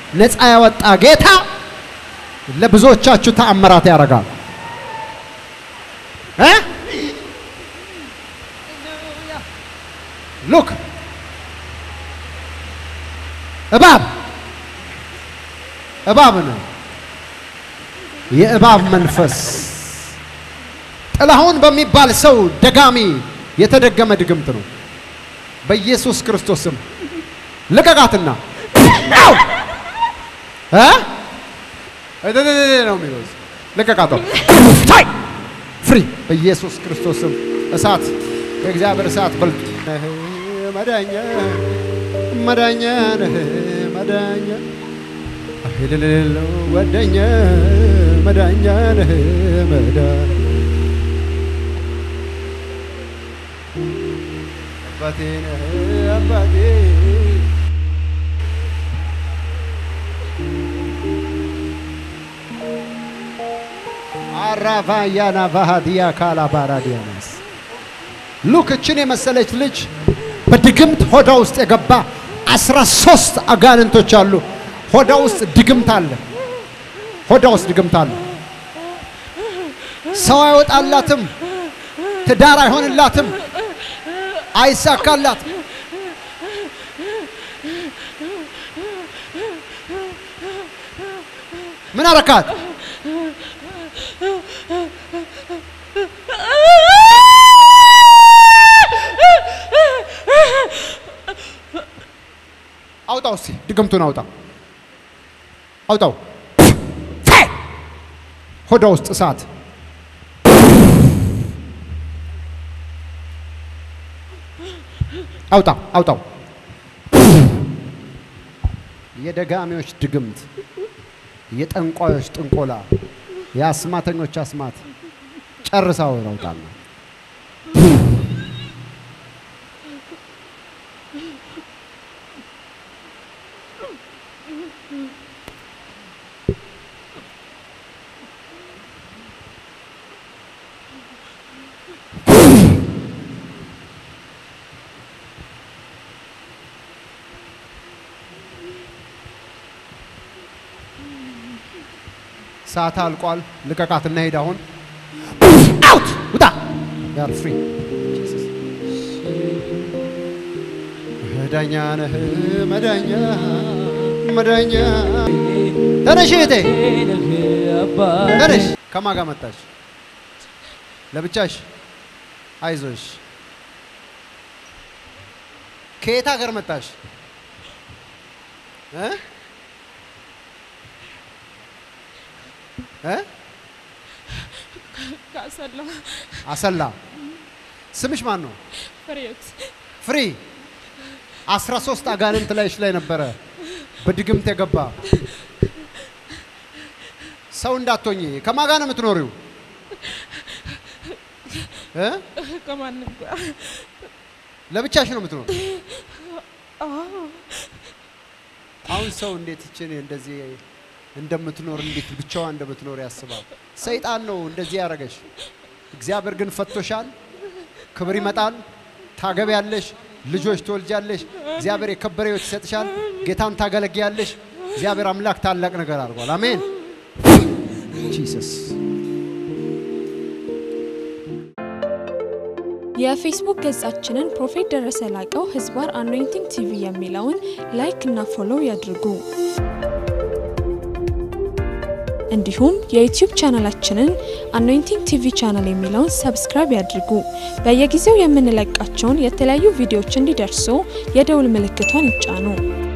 ነፃ ያወጣ ጌታ ለብዙዎቻችሁ ተአምራት ያደርጋል እ ሉክ እባብ እባብ ነው። የእባብ መንፈስ ጥላሁን በሚባል ሰው ደጋሚ የተደገመ ድግምት ነው። በኢየሱስ ክርስቶስ ስም ልቀቃትና አው! እ እደደደደ ነው የሚለው ልቀቃተው ታይ ፍሪ በኢየሱስ ክርስቶስ ስም እሳት የእግዚአብሔር እሳት በልጡ ነህ መዳኛ መዳኛ ነህ መዳኛ አይልልለው ወደኛ መዳኛ ነህ መዳኛ አባቴ ነህ አባቴ አራቫያና ቫሃዲያ ካላ ባራዲያናስ ሉክ እችን የመሰለች ልጅ በድግምት ሆዳ ውስጥ የገባ አስራ ሶስት አጋንንቶች አሉ። ሆዳ ውስጥ ድግምት አለ። ሆዳ ውስጥ ድግምት አለ። ሰው አይወጣላትም። ትዳር አይሆንላትም። አይሳካላትም። ምን አረካት? አውጣው እስቲ ድግምቱን አውጣ አውጣው። ሆዳ ውስጥ እሳት አውጣ አውጣው። የደጋሚዎች ድግምት፣ የጠንቋዮች ጥንቆላ፣ የአስማተኞች አስማት ጨርሳው አውጣና ሰዓት አልቋል። ልቀቃትና ሄድ። አሁን አውት ውጣ። ያር ፍሪ መዳኛ ነህ መዳኛ መዳኛ። ተነሽ እህቴ ተነሽ። ከማን ጋር መጣሽ? ለብቻሽ? አይዞሽ። ከየት ሀገር መጣሽ? እ እ ካሰላ አሰላ። ስምሽ ማን ነው? ፍሬዎት ፍሪ። አስራ ሶስት አጋንንት ላይሽ ላይ ነበረ በድግምት የገባ ሰው እንዳትሆኝ። ከማን ጋር ነው የምትኖሪው? እ ከማንም ጋር ለብቻሽ ነው የምትኖር? አሁን ሰው እንዴት ይችን እንደዚህ እንደምትኖር እንዴት ብቻዋ እንደምትኖር ያስባል። ሰይጣን ነው እንደዚህ ያደረገሽ። እግዚአብሔር ግን ፈቶሻል። ክብር ይመጣል። ታገቢያለሽ፣ ልጆች ትወልጃለሽ። እግዚአብሔር የከበረ ሕይወት ይሰጥሻል። ጌታን ታገለግያለሽ። እግዚአብሔር አምላክ ታላቅ ነገር አድርጓል። አሜን። ጂሰስ የፌስቡክ ገጻችንን ፕሮፌት ደረሰ ላቀው ህዝባር አኖይንቲንግ ቲቪ የሚለውን ላይክ እና ፎሎው ያድርጉ። እንዲሁም የዩቲዩብ ቻናላችንን አኖይንቲንግ ቲቪ ቻናል የሚለውን ሰብስክራይብ ያድርጉ። በየጊዜው የምንለቃቸውን የተለያዩ ቪዲዮዎች እንዲደርሱ የደውል ምልክቷን ይጫኑ።